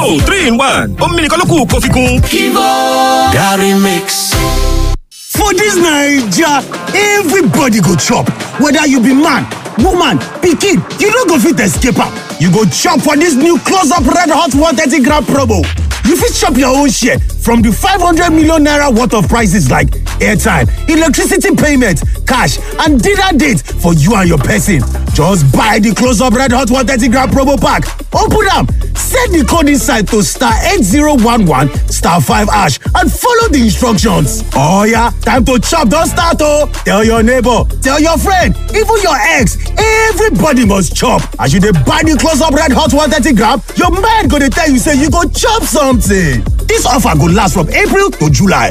Kivo three in one omi nìkan ló kù kó fi kún. Kivo Gary Mix. For dis Naija, everybody go chop, whether you be man, woman, pikin, you no go fit escape am. You go chop for dis new close up red hot 130 gram promo. You fit chop your own share from di 500 million naira worth of prices like airtime, electricity payment, cash and dinner date for you and your person. Just buy di close up red hot 130 gram promo pack, open am, set di code inside to star 8011 star 5 hash and follow di instructions. Oh yeah, time to chop don start oh! Tell your neighbor, tell your friend, even your ex, everybody must chop. As you dey buy di close up red hot 130 gram, your mind go dey tell you say you go chop something. Dis offer go last from April to July.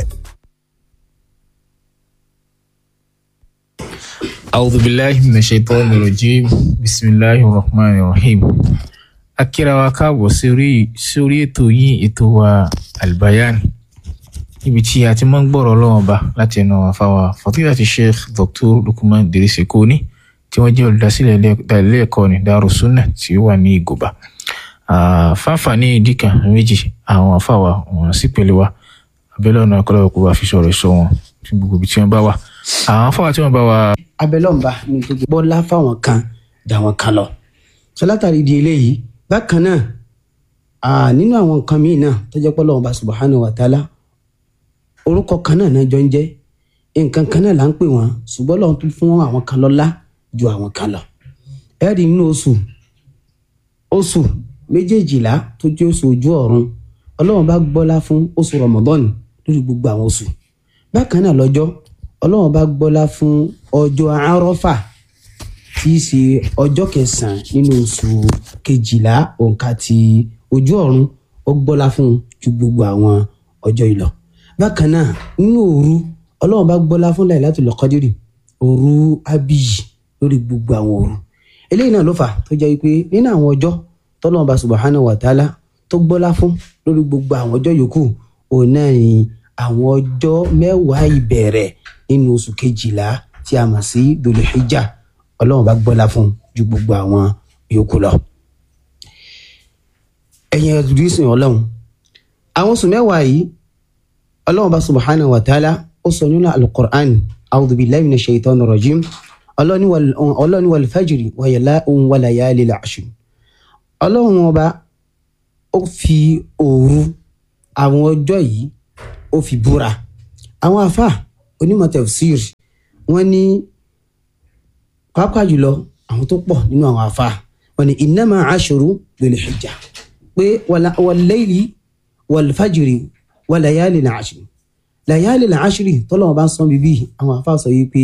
أعوذ بالله من الشيطان الرجيم بسم الله الرحمن الرحيم akíra wa káàbọ̀ sórí sórí ètò yín ètò wa albayan níbi tí a ti máa ń gbọ́rọ̀ ọlọ́wọ́n ba láti ẹnu àfàwà fàtíyàtì sheikh dr lukman dirisi koni tí wọ́n jẹ́ olùdásílẹ̀ ilé ẹ̀kọ́ ní darussunna tí ó wà ní ìgòbá fáfàní ìdíkà méjì àwọn àfàwà wọn sì pèlè wa abẹ́lẹ́ ọ̀nà akọ́lọ́wọ́ kó bá fi sọ̀rọ̀ sọ wọn fún gbogbo ibi tí wọ́n bá wà àwọn àfàwà tí wọ́n bá wà. abẹ́lọ́nba ní gbogbo bọ́lá fáwọn kan dà wọ́n kan lọ sọ látàrí di eléyìí bákan náà nínú àwọn nǹkan míì náà tó jẹ́ pé Ọlọ́hun bá subhanahu wa ta'ala orúkọ kan náà náà jọ ń jẹ́ nǹkan kan náà là ń pè wọ́n ṣùgbọ́n Ọlọ́hun tún fún àwọn kan lọ́lá ju àwọn kan lọ ẹ̀rí nínú oṣù oṣù méjèèjìlá tó jẹ́ oṣù ojú ọ̀run Ọlọ́hun bá gbọ́lá fún oṣù Ramadan lórí gbogbo àwọn oṣù bákan náà lọ́jọ́ Ọlọ́hun bá gbọ́lá fún ọjọ́ Àrọ́fà tí í ṣe ọjọ́ kẹsàn-án nínú oṣù kejìlá òǹkà ti ojú ọ̀run ó gbọ́lá fún un ju gbogbo àwọn ọjọ́ ìlọ. bákan náà nínú òru ọlọ́run bá gbọ́lá fún Lailatul Qadri òru abiyi lórí gbogbo àwọn òru. eléyìí náà ló fà tó jẹ́ pé nínú àwọn ọjọ́ tọ́lọ́run bá subhanahu wa ta'ala tó gbọ́lá fún lórí gbogbo àwọn ọjọ́ yòókù òun náà ni àwọn ọjọ́ mẹ́wàá ìbẹ̀rẹ̀ nínú oṣù kejìlá tí a mọ̀ sí Dhul Hijjah ọlọ́run bá gbọ́lá fún ju gbogbo àwọn yòókù lọ. ẹ̀yin ẹ̀dùrísìn ọlọ́run àwọn oṣù mẹ́wàá yìí ọlọ́run bá subhanahu wa ta'ala ó sọ nínú alukur'an a'udhu billahi minash shaitanir rajim ọlọ́run wal fajri wa layalil ashr. ọlọ́run ọba ó fi òru àwọn ọjọ́ yìí ó fi búra àwọn afa onímọ̀ tafsir wọ́n ní pàápàá jùlọ àwọn tó pọ̀ nínú àwọn afa wọn ni innama ashuru dhul hijja pé wal-layli wal-fajri wa layalin ashri layalin ashri tọ́lọ́wọ́n bá ń sọ́n bíbí àwọn afa sọ yìí pé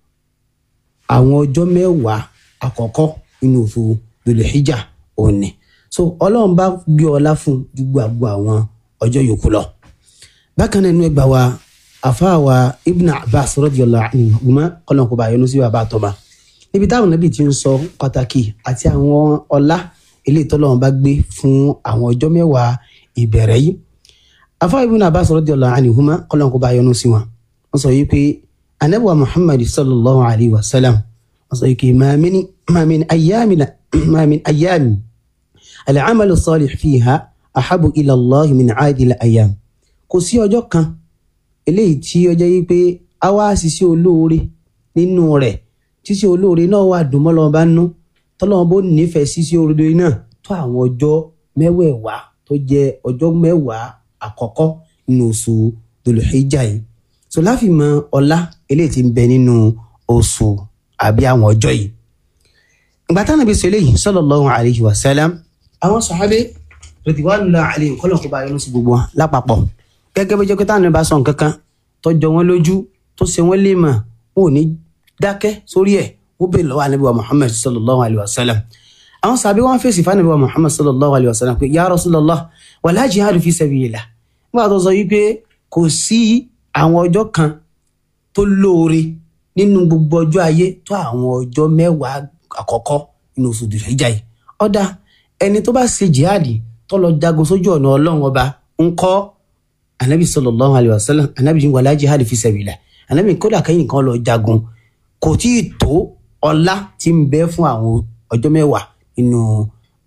àwọn ọjọ́ mẹ́wàá àkọ́kọ́ nínú oṣù dhul hijja òní so ọlọ́run bá gbé ọlá fún ju gbogbo àwọn ọjọ́ yòókù lọ bákan náà inú ẹgbàá wa afa wa ibn abbas radiyallahu anhuma kọ́lọ́n kó bá yọnu sí bàbá àtọ́ba níbi táwọn nàbì ti ń sọ pàtàkì àti àwọn ọlá eléyìí tọ́lọ́run bá gbé fún àwọn ọjọ́ mẹ́wàá ìbẹ̀rẹ̀ yìí afa ibn abbas radiyallahu anhuma kọ́lọ́n kó bá yọ́nú sí wọn wọ́n sọ yìí pé anabiwa muhammad sallallahu alayhi wa sallam wọ́n sọ yìí pé ma min ayyami ma min ayyami al-amalu salih fiha ahabu ila allahi min aadil ayyam kò sí ọjọ́ kan eléyìí tí ọjọ́ yìí pé a wá ṣiṣẹ́ olóore nínú rẹ̀ ṣíṣe olóore náà wà dùn mọ́ lọ́wọ́ bá nú tọ́lọ́wọ́n bó nífẹ̀ẹ́ ṣíṣe olóore náà tó àwọn ọjọ́ mẹ́wẹ̀ẹ̀wá tó jẹ́ ọjọ́ mẹ́wàá àkọ́kọ́ nínú oṣù Dhul-Hijjah yìí so láfi mọ ọlá eléyìí tí ń bẹ nínú oṣù àbí àwọn ọjọ́ yìí. ìgbà táwọn ibi sọ eléyìí sallallahu alayhi wa sallam àwọn sàhábé ridwanullahi alayhim kọ́lọ̀ kó bá yọnu sí gbogbo wọn lápapọ̀ gẹ́gẹ́ bí jẹ́kẹ́ táwọn bá sọ nǹkan kan tó jọ wọn lójú tó ṣe wọn lè mọ̀ wọn ò ní dákẹ́ sórí ẹ̀ ó bèèrè lọ́wọ́ anabi wa muhammad sallallahu alayhi wa sallam àwọn sàbí wọn fèsì fún anabi wa muhammad sallallahu alayhi wa sallam pé ya rasulallah wala jihadu fi sabilillah nígbà tó sọ wípé kò sí àwọn ọjọ́ kan tó lóore nínú gbogbo ọjọ́ ayé tó àwọn ọjọ́ mẹ́wàá àkọ́kọ́ nínú oṣù Dhul-Hijjah yìí ọ̀dà ẹni tó bá ṣe jihadi tó lọ jagun sójú ọ̀nà ọlọ́run ọba ń kọ́ anabi sallallahu alayhi wa sallam anabi wala jihadu fi sabilillah anabi kódà kẹ́yìn kan lọ jagun kò tí ì tó ọlá tí ń bẹ fún àwọn ọjọ́ mẹ́wàá nínú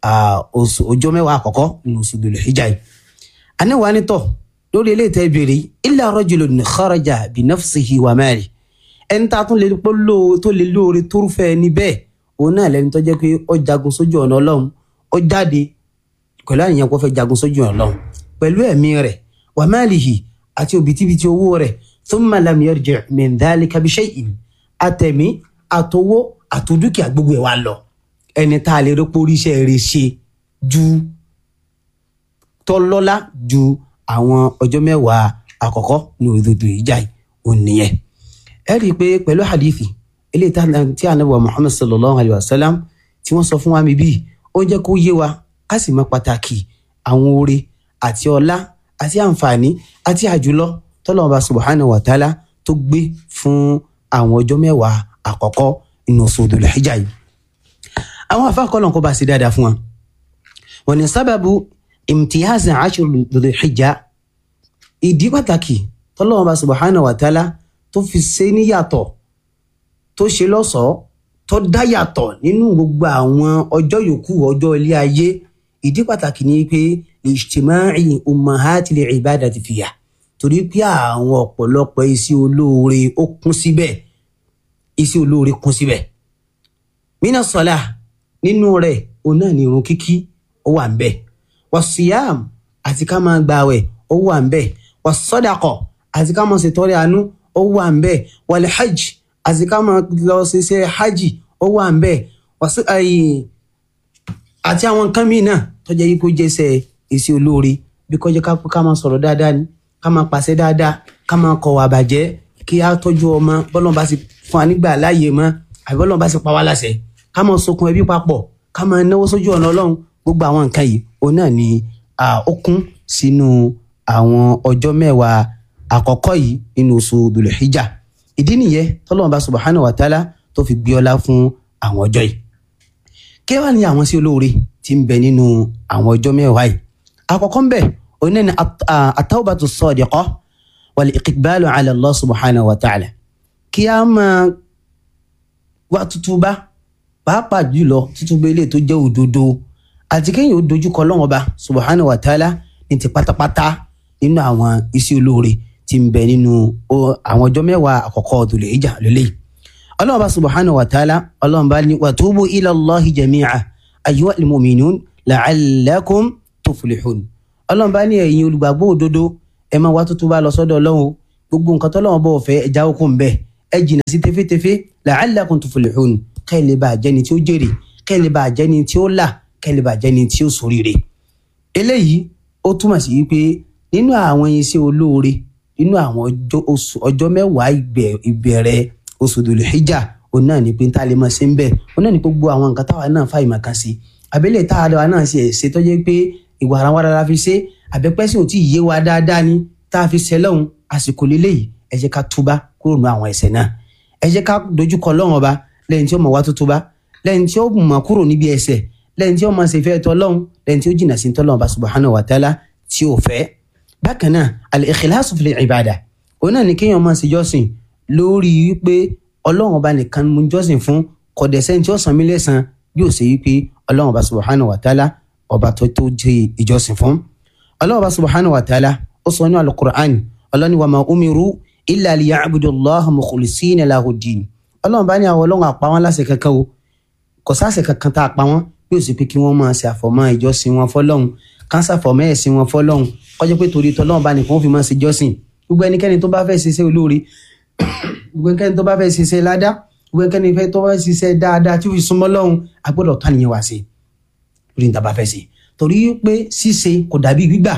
ah, oṣù ọjọ́ mẹ́wàá àkọ́kọ́ nínú oṣù Dhul Hijjah yìí aníwá nítọ̀ lórí ilé ìtẹ́ ìbéèrè illa rajulun kharaja bi nafsihi wa mali ẹni tá a tún lè pọ́ lóo tó lè lóore tó rúfẹ́ ẹni bẹ́ẹ̀ òun náà lẹni tó jẹ́ pé ó jagun sójú ọ̀nà ọlọ́run ó jáde pẹ̀lú àníyàn kó fẹ́ jagun sójú ọ̀nà ọlọ́run pẹ̀lú ẹ̀mí rẹ̀ wa malihi àti òbítíbitì owó rẹ̀ thumma lam yarji' min dhalika bi shay'in àtẹ̀mí àtowó àtòdúkìá gbogbo ẹ̀ wá lọ ẹni tá a lè rí pórí iṣẹ́ rẹ̀ ṣe ju tọ́lọ́lá ju àwọn ọjọ́ mẹ́wàá àkọ́kọ́ ní òdodo ìjà yìí òun nìyẹn. ẹ rí i pé pẹ̀lú hadithi eléyìí tá- tí anabi wa muhammad sallallahu alayhi wa sallam tí wọ́n sọ fún wa mi bíi ó jẹ́ kó yé wa ká sì mọ pàtàkì àwọn oore àti ọlá àti àǹfààní àti àjùlọ tọ́lọ́run bá subhanahu wa ta'ala tó gbé fún àwọn ọjọ́ mẹ́wàá àkọ́kọ́ nínú oṣù òdòdó hijab yìí. àwọn afáàkọ́lọ̀ kó bá ṣe dáadáa fún wa wọ́n ní sábàbù imtiyazi ashur lòdì hijja ìdí pàtàkì tọ́lọ́wọ́n bá subhanahu wa ta'ala tó fi ṣe níyàtọ̀ tó ṣe lọ́ṣọ̀ọ́ tó dá yàtọ̀ nínú gbogbo àwọn ọjọ́ yòókù ọjọ́ ilé ayé ìdí pàtàkì ni pé ijtima'i ummahatil ibadati fiya torí pé àwọn ọ̀pọ̀lọpọ̀ iṣẹ́ olóore ó kún síbẹ̀ iṣẹ́ olóore kún síbẹ̀ mina sọlá nínú rẹ̀ òun náà ni irun kíkí ó wà ń bẹ wasiyam àti ká máa gbààwẹ̀ ó wà ń bẹ wasọdakọ àti ká máa ṣètọrẹ àánú ó wà ń bẹ wàlẹ hajj àti ká máa lọ ṣiṣẹ́ hajj ó wà ń bẹ wàsí ayi àti àwọn nǹkan míì náà tọjá yìí kó jẹsẹ èsì olóore bí kọjá ká ká máa sọ̀rọ̀ dáadáa ni ká máa pàṣẹ dáadáa ká máa kọ̀ wà bàjẹ́ kí á tọ́jú ọmọ bọ́lọ́n bá sì fún wa nígbà láàyè mọ́ àbí bọ́lọ́n bá sì pa wá láṣẹ ká máa sokun ẹbí papọ̀ ká máa náwó sójú ọ̀nà ọlọ́run gbogbo àwọn nǹkan yìí òun náà ni ah, ó kún sínú àwọn ọjọ́ mẹ́wàá àkọ́kọ́ yìí nínú oṣù dùlùhíjà ìdí nìyẹn tọ́lọ́run bá subhanahu wa ta'ala tó fi gbé ọlá fún àwọn ọjọ́ yìí kí wàá ní àwọn sí olóore tí ń bẹ nínú àwọn ọjọ́ mẹ́wàá yìí àkọ́kọ́ ń bẹ òun náà ni at- ah, at-tawbatu as-sadiqah wal iqbalu ala Allah subhanahu wa ta'ala kí a máa wá tútúbá pàápàá jùlọ tútúbá ilé tó jẹ́ òdodo àti kéèyàn ó dojúkọ Ọlọ́run Ọba subhanahu wa ta'ala ní ti pátápátá nínú àwọn iṣẹ́ olóore tí ń bẹ nínú o- àwọn ọjọ́ mẹ́wàá àkọ́kọ́ Dhul Hijjah lélẹ́yìí ọlọ́run bá subhanahu wa ta'ala ọlọ́run bá ní wàtúbù ila Allahi jami'a ayyuhal mu'minun la'allakum tuflihun ọlọ́run bá ní ẹ̀yin olùgbàgbọ́ òdodo ẹ máa wá tuntun bá lọ sọ́dọ̀ ọlọ́run o. gbogbo nǹkan tọ́lọ́run bọ̀ fẹ́ ẹja okùn ń bẹ ẹ jìnnà sí tefetefe la'allakum tuflihun kẹ́ ẹ lè bá jẹ́ni tí ó jèrè kẹ́ ẹ lè bá jẹ́ni tí ó là kẹ́ ẹ lè bá jẹ́ni tí ó ṣoríire eléyìí ó túmọ̀ sí wípé nínú àwọn iṣẹ́ olóore nínú àwọn ọjọ́ oṣù ọjọ́ mẹ́wàá ìgbẹ̀- ìbẹ̀rẹ̀ oṣù Dhul Hijjah òun náà ní pé tá a lè máa ṣe ń bẹ̀ òun náà ní pé gbogbo àwọn nǹkan táwa náà fà ìmọ̀ kan sí àbẹ́lẹ̀ tá a lọ́wọ́ náà ṣe ṣe tó jẹ́ pé ìwà ara wa la fi ṣe àbẹ́pẹ́sìn ò tí ì yé wa dáadáa ni tá a fi ṣe lọ́hùn àsìkò lélẹ́yìí ẹ jẹ́ ká túbá kúrò nínú àwọn ẹ̀ṣẹ̀ náà ẹ jẹ́ ká dojúkọ Ọlọ́run ọba lẹ́yìn tí ó mọ̀ wá tó túbá lẹ́yìn tí ó mọ̀ kúrò níbi ẹ̀ṣẹ̀ lẹ́yìn tí ó mọ̀ ṣèfẹ́ tọ́lọ́hun lẹ́yìn tí ó jìnnà sí tọ́lọ́hun ọba subhanahu wa ta'ala tí ó fẹ́ bákan náà al-ikhlasu fil ibada òun náà ni kéèyàn máa ṣe jọ́sìn lórí wípé ọlọ́run ọba nìkan mú jọ́sìn fún kọ̀dẹ̀sẹ́ tí ó san mí lẹ́san bí ó ṣe wípé ọlọ́run ọba subhanahu wa ta'ala ọba tó tó jẹ́ ìjọsìn fún. ọlọ́run ọba subhanahu wa ta'ala ó sọ ní alukur'an ọlọ́ni wa ma umiru illa liya'budu allaha mukhlisina lahu ddin ọlọ́run bá ní àwọn ọlọ́run àpá wọn láṣẹ kankan o kò sáṣẹ kankan tá a pa wọn bí ó sì pé kí wọ́n máa ṣe àfọ̀mọ́ ìjọsìn wọn fọlọ́run kánsà fọ̀mọ́ ẹ̀sìn wọn fọlọ́run kọjá pé torí tọ́lọ́run bá nìkan ó fi máa ṣe jọ́sìn gbogbo ẹnikẹ́ni tó bá fẹ́ ṣiṣẹ́ olóore gbogbo ẹnikẹ́ni tó bá fẹ́ ṣiṣẹ́ ládá gbogbo ẹnikẹ́ni fẹ́ tó bá fẹ́ ṣiṣẹ́ dáadáa tí ó fi súnmọ́ lọ́hùn a gbọ́dọ̀ tán nìyẹn wá sí lórí níta bá fẹ́ ṣe torí pé ṣíṣe kò dàbí gbígbà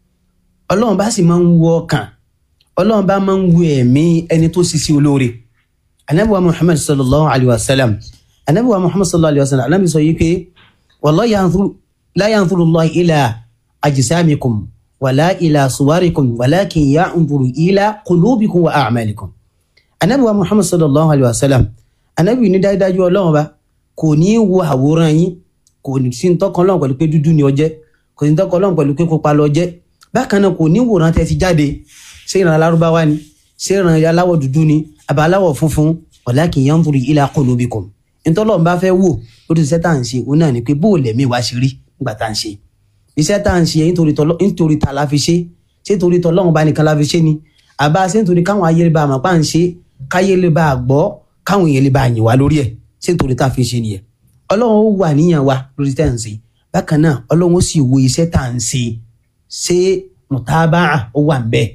ọlọ́run bá sì máa ń wo ọkàn ọlọ́run bá máa ń wo ẹ̀mí ẹni tó ṣiṣẹ́ olóore anabi wa muhammad sallallahu alayhi wa sallam anabi wa muhammad sallallahu alayhi wa sallam anabi sọ yìí pé wallahi yanzuru la yanzuru allah ila ajsamikum wala ila suwarikum walakin yanzuru ila qulubikum wa a'malikum anabi wa muhammad sallallahu alayhi wa sallam anabi ní dájúdájú ọlọ́run bá kò ní í wo àwòrán yín kò ní sí tọkàn ọlọ́run pẹ̀lú pé dúdú ni ó jẹ́ kò ní tọkàn ọlọ́run pẹ̀lú pé pupa ló jẹ́ bákan náà kò ní wòran tẹ́ ti jáde ṣé ìran alárúbáwá ni ṣé ìran aláwọ̀ dúdú ni àbá aláwọ̀ funfun walakin yanzuru ila qulubikum ntọ́lọ́run bá fẹ́ wò lórí iṣẹ́ tá à ń ṣe òun náà ni pé bó o lẹ̀mí wa ṣe rí nígbà tá à ń ṣe iṣẹ́ tá à ń ṣe nítorí tọ́lọ́ nítorí ta la fi ṣe ṣé nítorí tọ́lọ́run bá nìkan la fi ṣe ni àbá ṣé nítorí káwọn ayé lè bá àmọ́ pa à ń ṣe káyé lè bá a gbọ́ káwọn èèyàn lè bá a yìn wá lórí ẹ̀ ṣé nítorí tá a fi ṣe nìyẹn ọlọ́run ó wà níyàn wa lórí tá à ń ṣe bákan náà ọlọ́run ó sì wo iṣẹ́ tá à ń ṣe ṣé mùtábàá ó wà ń bẹ́ẹ̀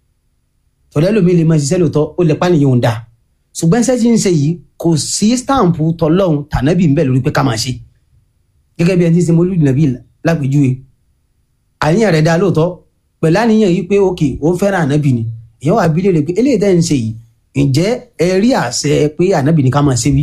tọ́lẹ́ lómi lè máa ṣiṣẹ́ lóòótọ́ ó lè pànìyàn òun dà ṣùgbọ́n iṣẹ́ tí ń ṣe yìí kò sí stampu tọlọ́hun tànábì ń bẹ̀ lórí pé ká máa ṣe gẹ́gẹ́ bí ẹni tí ń ṣe mọ́lúdì nàbí lápèjúwe àníyàn rẹ̀ dá lóòótọ́ pẹ̀lú àníyàn yìí pé òkè ó ń fẹ́ràn ànábì ni èèyàn wà bí léèrè pé eléyìí tẹ́ ń ṣe yìí ǹjẹ́ ẹ rí àṣẹ pé ànábì ni ká máa ṣe wí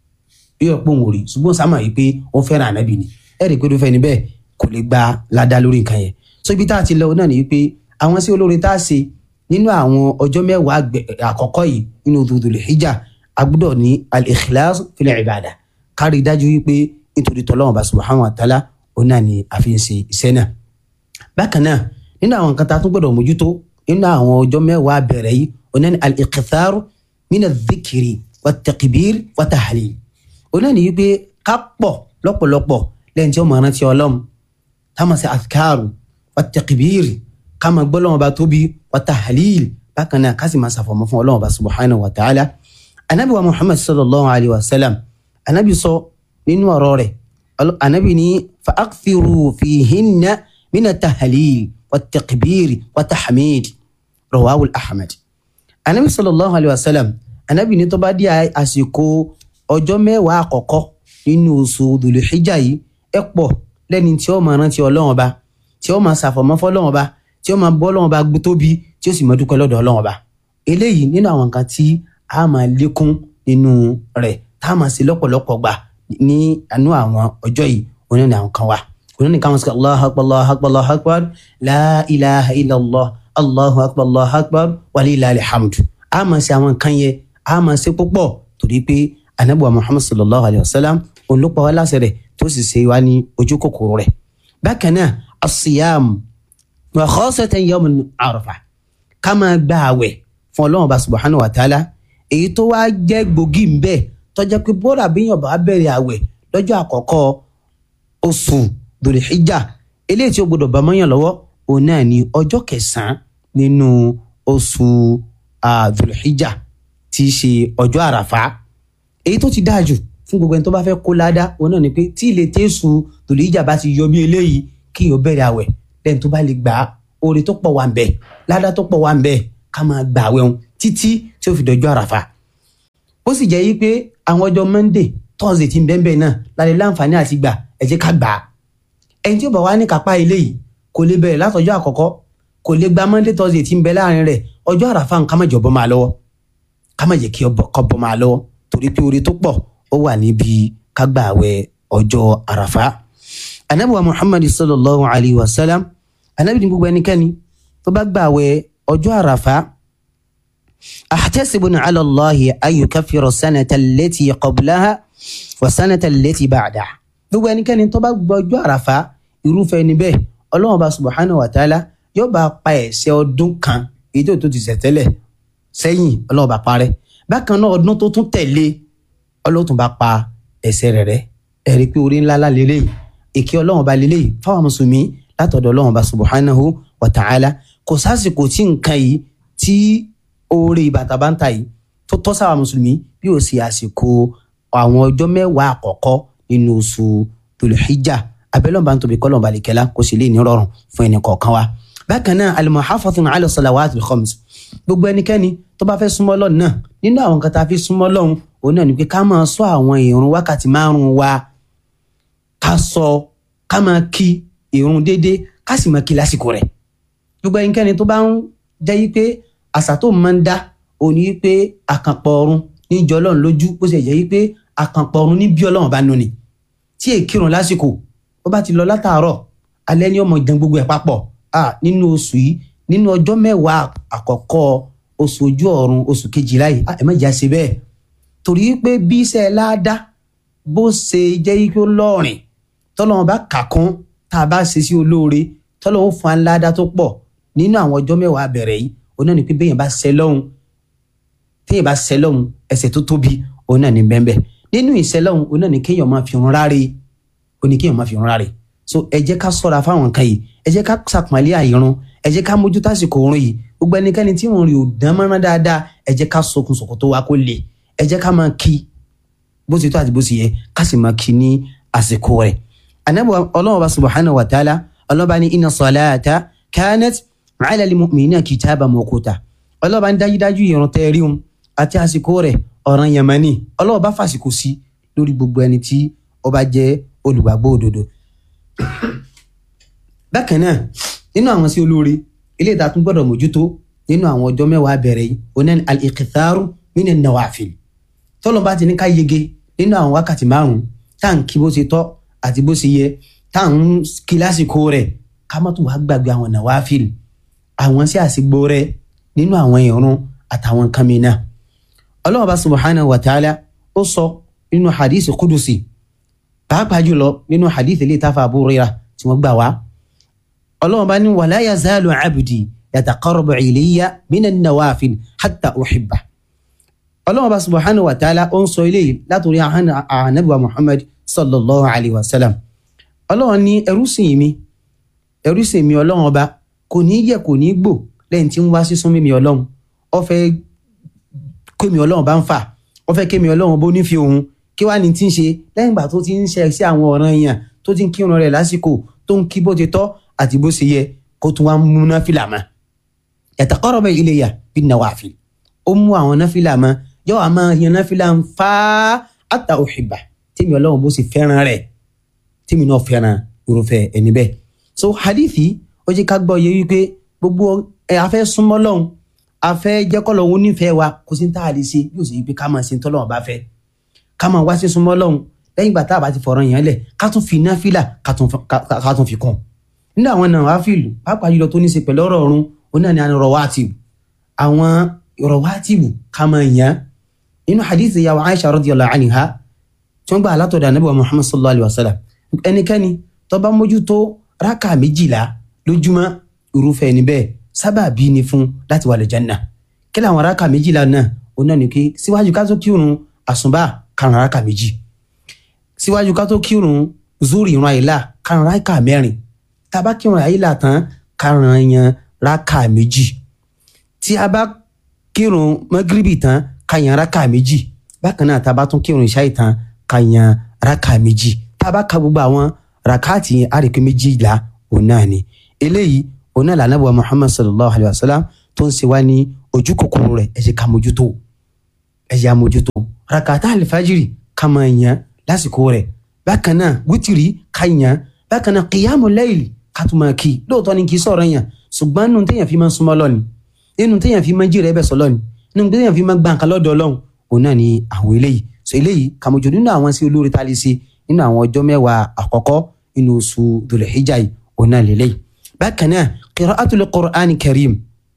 yóò pọ̀ wò rí ṣùgbọ́n sáà máa yìí pé ó ń fẹ́ràn ànábì ni ẹ rí i pé tó fẹ́ ni bẹ́ẹ̀ kò lè gba ládá lórí nǹkan yẹn so ibi tá a ti lọ náà ni pé àwọn sí olóore tá a ṣe nínú àwọn ọjọ́ mẹ́wàá àkọ́kọ́ yìí nínú Dhul Hijjah a gbọ́dọ̀ ní al-ikhlas fil ibada kárí dájú wípé nítorí tọ́lọ́wọ́n bá subhanahu wa ta'ala òun náà ni a fi ń ṣe iṣẹ́ náà. bákan náà nínú àwọn nǹkan tá a tún gbọ́dọ̀ mójútó nínú àwọn ọjọ́ mẹ́wàá bẹ̀rẹ̀ yìí òun náà ni al-iqthar min adh-dhikri wat-takbir wat-tahlil. òun náà ni wípé ká pọ̀ lọ́pọ̀lọpọ̀ lẹ́yìn tí ó máa rántí Ọlọ́run ká máa ṣe adhkaru wat-takbir ká máa gbọ́ Ọlọ́run bá tóbi wat-tahlil bákan náà ká sì máa ṣàfọ̀mọ́ fún Ọlọ́run bá subhanahu wa ta'ala anabi wa muhammad sallallahu alayhi wa sallam anabi sọ nínú ọ̀rọ̀ rẹ̀ anabi ní fa akthiru fihinna mina tahalil wa takbir wa tahmid rawahu ahmed anabi sallallahu alayhi wa sallam anabi ní tó bá di àsìkò ọjọ́ mẹ́wàá àkọ́kọ́ nínú oṣù dùlùxíjà yìí ẹ pọ̀ lẹ́ni tí ó máa rántí Ọlọ́run Ọba tí ó máa ṣàfọ̀mọ́ fọ́lọ́run Ọba tí ó máa bọ́ Ọlọ́run Ọba gbé tóbi tí ó sì máa dúpẹ́ lọ́dọ̀ Ọlọ́run Ọba eléyìí nínú àwọn nǹkan tí a máa lékún nínú rẹ̀ tá a máa ṣe lọ́pọ̀lọpọ̀ gbà ní àánú àwọn ọjọ́ yìí oní ní àwọn kan wà oní ní káwọn sọ allahu akbar allahu akbar allahu akbar la ilaha illallah allahu akbar allahu akbar walillahi alhamdu a máa ṣe àwọn nǹkan yẹn a máa ṣe púpọ̀ torí pé anabi wa muhammad sallallahu alayhi wa sallam òun ló pa wá láṣẹ rẹ̀ tó sì ṣe wá ní ojú kòkòrò rẹ̀ bákan náà asiyam wa khasatan yawm arafa ká máa gba àwẹ̀ fún ọlọ́run ọba subhanahu wa ta'ala èyí tó wá jẹ́ gbòógì ń bẹ tó jẹ́ pé bóra bíyàn bá bẹ̀rẹ̀ àwẹ̀ lọ́jọ́ àkọ́kọ́ oṣù dòlìhíjà eléyìí tí ó gbọdọ̀ bá mọ́yàn lọ́wọ́ òun náà ní ọjọ́ kẹsàn-án nínú oṣù dòlìhíjà tí í ṣe ọjọ́ àràfá èyí tó ti dáa jù fún gbogbo ẹni tó bá fẹ́ kó ládá òun náà ni pé tí ilé tẹ́sù dòlìhíjà bá ti yọ bí eléyìí kí yóò bẹ̀rẹ̀ àwẹ̀ lẹ́yìn tó bá lè gbà á oore tó pọ̀ wà ń bẹ ládá tó pọ̀ wà ń bẹ ká máa gbà àwẹ̀ òun títí tí ó fi dọjọ́ àràfà ó sì jẹ́ yí pé àwọn ọjọ́ monday thursday ti ń bẹ́ẹ̀ bẹ́ẹ̀ náà lálẹ́ láǹfààní àti gbà ẹ jẹ́ ká gbà á ẹni tí ó bá wá ní kápá ilé yìí kò lè bẹ̀rẹ̀ látọjọ́ àkọ́kọ́ kò lè gba monday thursday ti ń bẹ láàrin rẹ̀ ọjọ́ àràfà nǹkan má jẹ́ bọ́ máa lọ́wọ́ ká má jẹ́ kí ọkọ̀ bọ́ máa lọ́wọ́ torí pé oore tó pọ̀ ó wà níbi ká gbà àwẹ̀ ọjọ́ àràfà anabi wa muhammad sallallahu alayhi wa sallam anabi ní gbogbo ẹnikẹ́ni tó bá gbà àwẹ̀ ọjọ́ àràfà أحتسب على الله أن يكفر السنة التي قبلها والسنة التي بعدها gbogbo ẹnikẹ́ni tó bá gbọ́jọ́ àràfà irúfẹ́ ẹni bẹ́ẹ̀ ọlọ́run bá subahana wa taala yóò bá pa ẹ̀ṣẹ̀ ọdún kan èyí tó tó ti ṣẹ̀ tẹ́lẹ̀ sẹ́yìn ọlọ́run bá parẹ́ bákan náà ọdún tó tún tẹ̀lé ọlọ́run tún bá pa ẹ̀ṣẹ̀ rẹ̀ rẹ́ ẹ̀rí pé orí ńlá lélẹ́yìí èké ọlọ́run bá lélẹ́yìí fáwọn mùsùlùmí látọ̀dọ̀ ọlọ́run bá subahanahu wa taala kò sásìkò tí nǹkan yìí tí oore ìbàtàbàǹtà yìí tó tọ́ sáwà mùsùlùmí bí ó sì àsìkò àwọn ọjọ́ mẹ́wàá àkọ́kọ́ nínú oṣù tòlùhíjà abẹ́lọ́ba ń tóbi kọ́lọ́ba àlìkẹ́lá kó sì lè ní rọrùn fún ẹnì kọ̀ọ̀kan wa. bákan náà al-muhafathun ala salawat al-khams gbogbo ẹnikẹ́ni tó bá fẹ́ súnmọ́ Ọlọ́run náà nínú àwọn kan tá a fi súnmọ́ Ọlọ́run òun náà ni pé ká máa sọ àwọn ìrun wákàtí márùn-ún wa ká sọ ká máa kí ìrun déédéé ká sì máa kí lásìkò rẹ̀ gbogbo ẹnikẹ́ni tó bá ń jẹ́ yí pé àṣà tó máa ń dá òní pé àkànpọ̀ ọ̀run níjọ ọlọ́run lójú bó ṣe jẹ́ pé àkànpọ̀ ọ̀run ní bí ọlọ́run bá nù ni tí èkìrùn lásìkò ó bá ti lọ látàárọ̀ alẹ́ ní ọmọ ìdán gbogbo ẹ̀ papọ̀ nínú oṣù yìí nínú ọjọ́ mẹ́wàá àkọ́kọ́ oṣù ojú ọ̀run oṣù kejìlá yìí ẹ má jà ṣe bẹ́ẹ̀ torí pé bí iṣẹ́ láàdá bó ṣe jẹ́ pé ó lọ́ọ̀rìn tọ́lọ́run bá kà kún tá a bá ṣe sí olóore tọ́lọ́run fún aláàdá tó pọ̀ nínú àwọn ọjọ́ mẹ́wàá bẹ̀rẹ̀ yìí òun náà ni pé bẹ́yẹn bá ṣẹ lọ́hùn téèyàn bá ṣẹ lọ́hùn ẹ̀ṣẹ̀ tó tóbi òun náà ni bẹ́ẹ̀ nínú ìṣẹlọ́hún oná ní kéèyàn máa fi hàn ráre ó ní kéèyàn máa fi hàn ráre so ẹ jẹ́ ká sọ́ra fáwọn nǹkan yìí ẹ jẹ́ ká sàpọ́nlé àìrun ẹ jẹ́ ká mójú tásìkò oorun yìí gbogbo ẹnikẹ́ni tí òun rí ò dán mọ́rán dáadáa ẹ jẹ́ ká sokun sòkòtò wa kó le ẹ jẹ́ ká máa kí bó ti tó àti bó ti yẹ ká sì máa kí ní àsìkò rẹ̀ anabi ọlọ́run ọba subhanahu wa ta'ala ọlọ́ba ní inna salata kanat ala al-mu'minina kitaban mawquta ọlọ́ba ń dájúdájú ìrun tẹ́ rí un àti àsìkò rẹ̀ ọ̀ràn yamani ọlọ́ba fàsìkò sí lórí gbogbo ẹni tí ó bá jẹ́ olùgbàgbọ́ òdodo. bákan náà nínú àwọn sí olóore ilé ìta tún gbọ́dọ̀ mójútó nínú àwọn ọjọ́ mẹ́wàá bẹ̀rẹ̀ yìí onan al-iqtharu minan nawafil tọ́lọ́ bá ti ní ká yege nínú àwọn wákàtí márùn-ún tá à ń kí bó ṣe tọ́ àti bó ṣe yẹ tá à ń kí lásìkò rẹ̀ ká má tún wá gbàgbé àwọn nawafil àwọn sí àsìgbò rẹ̀ nínú àwọn ìrun àtàwọn nǹkan mìíràn ọlọ́run bá subhanahu wa ta'ala ó sọ nínú hadith kudusi pàápàá jùlọ nínú hadith ilé ìtafà Abu Hurairah tí wọ́n gbà wá ọlọ́run bá ní wala yazalu abdi yataqarrabu ilayya minan nawafil hatta uhibba ọlọ́run bá subhanahu wa ta'ala ó ń sọ eléyìí látòrí ànábìwá muhammad sallallahu alayhi wa sallam ọlọ́run ní ẹrú sìn mi ẹrú sìn mi ọlọ́run ọba kò ní yẹ kò ní gbò lẹ́yìn tí ń wá sísún mímí ọlọ́run ó fẹ́ kémi ọlọ́run bá ń fà ó fẹ́ kémi ọlọ́run bó nífi òun kí wàá ní tí ń ṣe lẹ́yìn ìgbà tó ti ń ṣe sí àwọn ọ̀ràn èèyàn tó ti ń kírun rẹ̀ lásìkò tó ń kí bó ti tọ́ àti bó ṣe yẹ kó tún wá mú náfìlà mọ́ yataqarrabu ilayya bin nawafil ó mú àwọn náfìlà mọ́ yóò wá máa yan náfìlà ń fa hatta uhibba tèmi ọlọ́run bó sì fẹ́ràn rẹ̀ tèmi náà fẹ́ràn irúfẹ́ ẹni bẹ́ẹ̀ so hadithi ó jẹ́ ká gbọ́ yẹ wípé gbogbo ẹ afẹ́ súnmọ́ lọ́hùn afẹ́ jẹ́kọ́ lọ́hùn onífẹ́ wa kò sí ní tá a lè ṣe yóò sì wípé ká máa ṣe tọ́lọ́hùn bá fẹ́ ká máa wá sí súnmọ́ lọ́hùn lẹ́yìn ìgbà tá a bá ti fọ̀rọ̀ yẹn lẹ̀ ká tún fi náfìlà ká tún fi kún nínú àwọn náà wá fìlù pàápàá jùlọ tó ní ṣe pẹ̀lú ọ̀rọ̀ ọ̀run òun náà ni àwọn rawatib àwọn rawatib ká máa yàn nínú hadith ìyàwó Aisha radiyallahu anha tí wọ́n gbà látọ̀dọ̀ anabi wa Muhammad sallallahu alayhi wa sallam ẹnikẹ́ni tó bá mójútó rákà méjìlá lójúmọ́ irúfẹ́ ẹni bẹ́ẹ̀ sábàbí ni fún láti wà lẹ́jànnà kí làwọn rákà méjìlá náà òun náà ni pé síwájú ká tó kírun àsùnbà karùn rákà méjì síwájú ká tó kírun zuri ìran àyílà karùn rákà mẹ́rin tá a bá kírun àyílà tán karùn yan rákà méjì tí a bá kírun magribi tán ká yan rákà méjì bákan náà tá a bá tún kírun ìṣáì tán ká yan rákà méjì tá a bá ka gbogbo àwọn rákàtì yẹn á rí i pé méjìlá òun náà ni eléyìí òun náà lànà bọ̀ muhammad sallallahu alayhi wa sallam tó ń ṣe wá ní ojú kòkòrò rẹ̀ ẹ jẹ́ ká mójútó ẹ jẹ́ àmójútó rakata alifajiri ká máa yan lásìkò rẹ̀ bákan náà wítìrì ká yan bákan náà kìyàmù layli ká tún máa kí lóòótọ́ ni kì í sọ̀rọ̀ yàn ṣùgbọ́n nínú téèyàn fi máa ń súnmọ́ lọ́ni nínú téèyàn fi máa ń jèrè ẹbẹ̀ sọ lọ́ni nínú téèyàn fi máa ń gbà nǹkan lọ́dọ̀ ọlọ́run òun náà ni àwọn eléyìí so eléyìí kàmójú nínú àwọn sí olórí tá a lè ṣe nínú àwọn ọjọ́ mẹ́wàá àkọ́kọ́ nínú oṣù Dhul Hijjah yìí òun náà lélẹ́yìí bákan náà qira'atul Qur'ani karim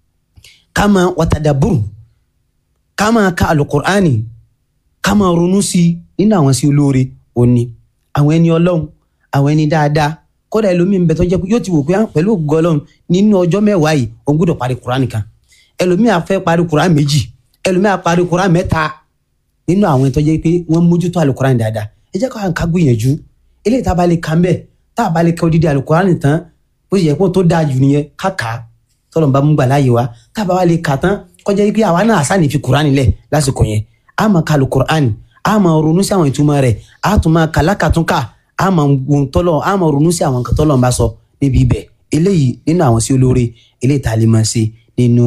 kama watadaburu kama ka alukur'ani kama ronú sí nínú àwọn sí olóore òní àwọn ẹni ọlọ́run àwọn ẹni dáadáa kódà ẹlòmíì ń bẹ tó jẹ́ pé yóò ti wò pé pẹ̀lú ògo ọlọ́run nínú ọjọ́ mẹ́wàá yìí òun gbọ́dọ̀ parí kur'ani kan ẹlòmíì á fẹ́ parí kur'ani méjì ẹlòmíì á parí kur'ani mẹ́ta nínú àwọn tó jẹ́ pé wọ́n mójútó alukur'ani dáadáa ẹ jẹ́ ká gbìyànjú eléyìí tá a bá lè kàn bẹ́ẹ̀ tá a bá lè kẹ́ odidi alukur'ani tán bó ṣe yẹ kó tó dáa jù nìyẹn káka tọ́lọ̀ bá mú gbà láàyè wa tá a bá wá lè kà tán kọjá pé àwa náà àṣà ní fi kur'ani lẹ̀ lásìkò yẹn a máa ka alukur'ani a máa ronú sí àwọn ìtumọ̀ rẹ̀ a tún máa kà lákàtúnkà a máa wọn tọ́lọ̀ a máa ronú sí àwọn nǹkan tọ́lọ̀ ń bá sọ níbi ibẹ̀ eléyìí nínú àwọn sí olóore eléyìí tá a lè máa ṣe nínú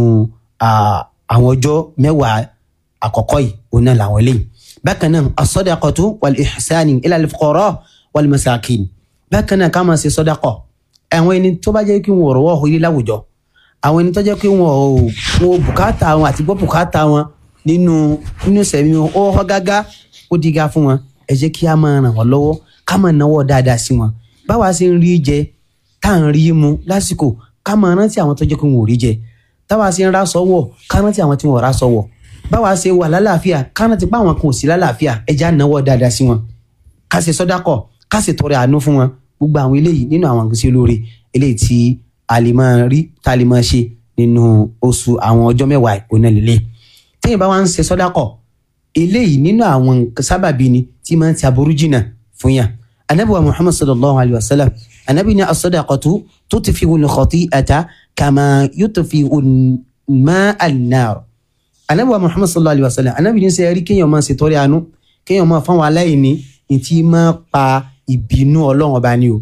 àwọn ọjọ́ mẹ́wàá àkọ́kọ́ yìí òun náà làwọn eléyìí bákan náà as-sadaqatu wal-ihsani ila al-fuqara wal-masakin bákan náà ká máa ṣe sọ́dákọ̀ àwọn ẹni tó bá jẹ́ kí wọn ọ̀rọ̀ wọ̀ ilé láwùjọ àwọn ẹni tó jẹ́ pé wọn ò wọn bùkátà wọn àti gbọ́ bùkátà wọn nínú nínú sẹ̀mí wọn ó họ́ gágá ó diga fún wọn ẹ jẹ́ kí a máa ràn wọ́n lọ́wọ́ ká máa náwó dáadáa sí wọn báwa ṣe ń rí jẹ tá à ń rí mu lásìkò ká máa rántí àwọn tó jẹ́ pé wọn ò rí jẹ táwa ṣe ń rá sọ́wọ́ ká rántí àwọn tí wọn ò rá sọ́wọ́ báwa ṣe wà lálàáfíà ká rántí pé àwọn kan ò sí lálàáfíà ẹ já náwó dáadáa sí wọn ká ṣe sọ́dákọ̀ ká ṣe tọrẹ àánú fún wọn gbogbo àwọn eléyìí nínú àwọn àgbèsè olóore eléyìí tí a lè máa rí tá a lè máa ṣe nínú oṣù àwọn ọjọ́ mẹ́wàá ìpónà lílé téèyàn bá wá ń ṣe sọ́dákọ̀ eléyìí nínú àwọn nǹkan sábàbí ni tí máa ń ti aburú jìnnà fún yàn anabi wa muhammad sallallahu alayhi wa sallam anabi ni as-sadaqatu tutfi'u al-khati'ata kama yutfi'u al-ma'a an-nar anabi wa muhammad sallallahu alayhi wa sallam anabi ni sẹ́yìn rí kéèyàn máa ṣètọrẹ àánú kéèyàn máa fáwọn aláìní ìtì máa pa ìbínú ọlọ́run ọba ni o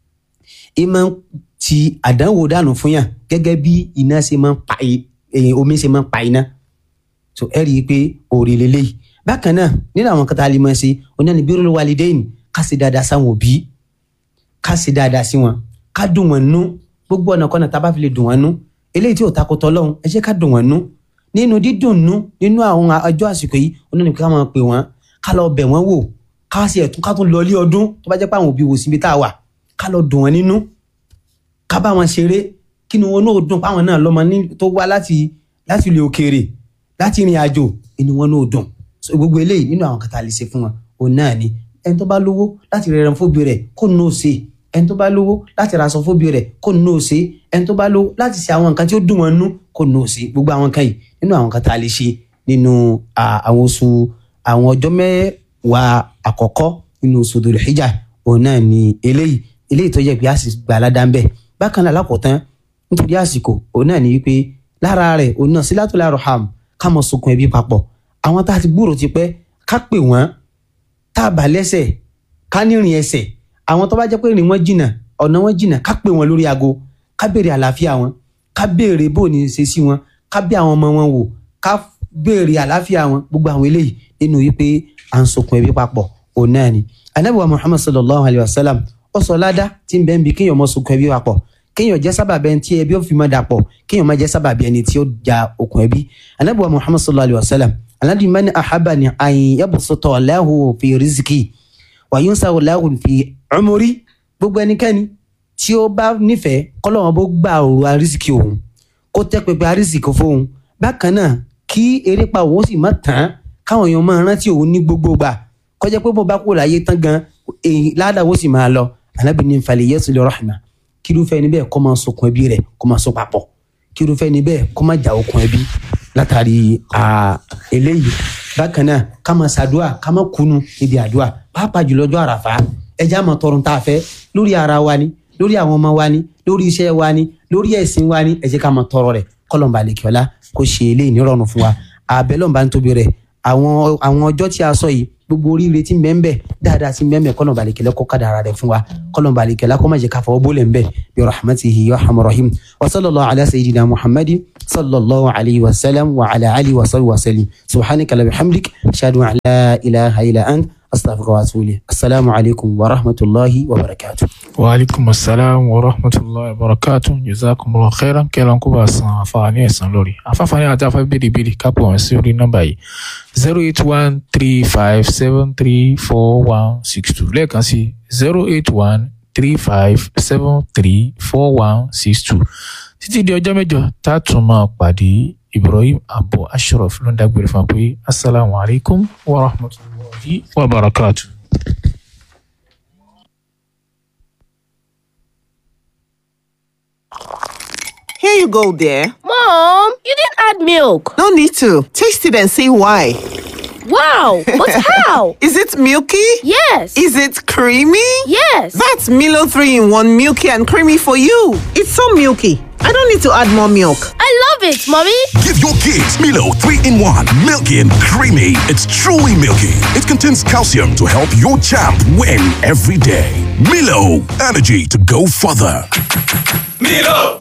ìmọ̀ ti àdánwò dànù fún yàn gẹ́gẹ́ bí iná ṣe máa ń pa i- eh, omi ṣe máa ń pa iná so ẹ rí i pé òòrè lélẹ́yìí bákan náà nínú àwọn kan tá a lè máa ṣe oní ẹni birrul walidain ká ṣe dáadáa sáwọn òbí ká ṣe dáadáa sí wọn ká dùn wọn nú gbogbo ọ̀nà kọ́nà tá a bá fi lè dùn wọn nú eléyìí tí ò takò tọ́lọ́hún ẹ jẹ́ ká dùn wọn nú nínú dídùn nú nínú àwọn ọjọ́ àsìkò yìí oní ẹni ká máa pè wọ́n ká lọ bẹ̀ wọ́n wò ká sì ẹ̀tún ká tún lọ ilé ọdún tó bá jẹ́ pé àwọn òbí wò síbi tá a wà ká lọ dùn wọn nínú ká bá wọn ṣeré kí ni wọn náà dùn páwọn náà lọ́mọ ní tó wá láti láti ilé òkèèrè láti ìrìn àjò inú wọn náà dùn so gbogbo eléyìí nínú àwọn kàtà lè ṣe fún wọn òun náà ni ẹni tó bá lówó láti rẹran fóbi rẹ̀ kó nù ó ṣe ẹni tó bá lówó láti raṣọ fóbi rẹ̀ kó nù ó ṣe ẹni tó bá lówó láti ṣe àwọn nǹkan tí ó dùn wọn nú kó nù ó ṣe gbogbo àwọn kan yìí nínú àwọn kàtà lè ṣe nínú à, àwọn oṣù àwọn ọjọ́ mẹ́wàá àkọ́kọ́ nínú oṣù Dhul Hijjah òun náà ni eléyìí eléyìí tó yẹ pé a sì gbà ládàá ń bẹ bákan náà lákòótán nítorí àsìkò òun náà ni wípé lára rẹ̀ òun náà silatul arham ká mọ sokun ẹbí papọ̀ àwọn tá a ti gbúrò ti pẹ́ ká pè wọ́n tá a bà lẹ́sẹ̀ ká nírìn ẹsẹ̀ àwọn tó bá jẹ́ pé rìn wọ́n jìnnà ọ̀nà wọn jìnnà ká pè wọ́n lórí aago ká béèrè àlàáfíà wọn ká béèrè bó ní ṣe sí wọn ká bí àwọn ọmọ wọn wò ká béèrè àlàáfíà wọn gbogbo àwọn eléyìí nínú wípé à ń sokun ẹbí papọ̀ òun náà ni anabi wa muhammad sallallahu alayhi wa sallam ó sọ ládá tí ń bẹ ń bi kéèyàn mọ sokun ẹbí papọ̀ kéèyàn jẹ́ sábàbí ẹni tí ẹbí ó fi mọ́ dàpọ̀ kéèyàn má jẹ́ sábàbí ẹni tí ó ja okùn ẹbí anabi wa muhammad sallallahu alayhi wa sallam aladi mani ahaba ni ayin yabusutọ lahu fi riziki wa yunsa lahu fi umuri gbogbo ẹnikẹ́ni tí ó bá nífẹ̀ẹ́ kọ́lọ́wọ́n bó gbà òru arísìkì òun kó tẹ́ pẹpẹ arísìkì fóun bákan náà kí erépa òun sì má tán káwọn èèyàn máa rántí òun ní gbogbo gbà kọjá pé bó bá kú láyé tán gan èyí ládàá sì máa lọ anábì ní falẹ̀ yẹ́sù lè rahma kí irúfẹ́ níbẹ̀ kó máa sokun ẹbí rẹ̀ kó máa so papọ̀ kí irúfẹ́ níbẹ̀ kó máa jà okun ẹbí látàrí à, eléyìí bákan náà ká máa ṣàdúà ká máa kunu níbi àdúà pàápàá jùlọ ọjọ́ àràfà ẹjẹ́ àmọ́ tọrùn tá a fẹ́ lórí ara wa ni lórí àwọn ọmọ wa ni lórí iṣẹ́ wa ni lórí ẹ̀sìn wa ni ẹ jẹ́ ká máa tọrọ rẹ̀ kọ́lọ̀mbà lèkìọ́lá kó ṣe eléyìí nírọ̀rùn fún wa àbẹ̀lọ́mbà ń tóbi rẹ̀ àwọn àwọn ọjọ́ tí a sọ yìí gbogbo oríire tí mbẹ́mbẹ́ dáadáa sí mbẹ́mbẹ́ kọ́nà balẹ̀kẹ́lẹ́ kó kádàrá rẹ̀ fún wa kọ́nà balẹ̀kẹ́lẹ́ kó má jẹ́ ká fọwọ́ bólẹ̀ mbẹ́ bí rahmatihi ya rahman rahim wa sallallahu ala sayyidina muhammadin sallallahu alayhi wa sallam wa ala alihi wa sallam wa sallim subhanaka la bihamdik ashhadu an la ilaha illa ant astaghfiruka wa atubu ilayk assalamu alaykum wa rahmatullahi wa barakatuh. wa alaikum assalam wa rahmatullahi wa barakatuh jazakumullahu khairan kẹlọn kó bá san àǹfààní ẹ̀san lórí àǹfààní àti àfẹ́ bèrè bèrè kápò wọn sí orí nọ́mbà yìí zero eight one three five seven three four one six two lẹ́ẹ̀kan sí zero eight one three five seven three four one six two títí di ọjọ́ mẹ́jọ tá a tún máa pàdé ibrahim abu ashraf ló ń dágbére fún wa pé asalaamu alaykum wa rahmatulahi wa barakatuh. Here you go, dear. Mom, you didn't add milk. No need to. Taste it and see why. Wow, but how? Is it milky? Yes. Is it creamy? yes. That's Milo 3 in 1 milky and creamy for you. It's so milky. I don't need to add more milk. I love it, Mommy. Give your kids Milo 3 in 1. Milky and creamy. It's truly milky. It contains calcium to help your champ win every day. Milo, energy to go further. Milo!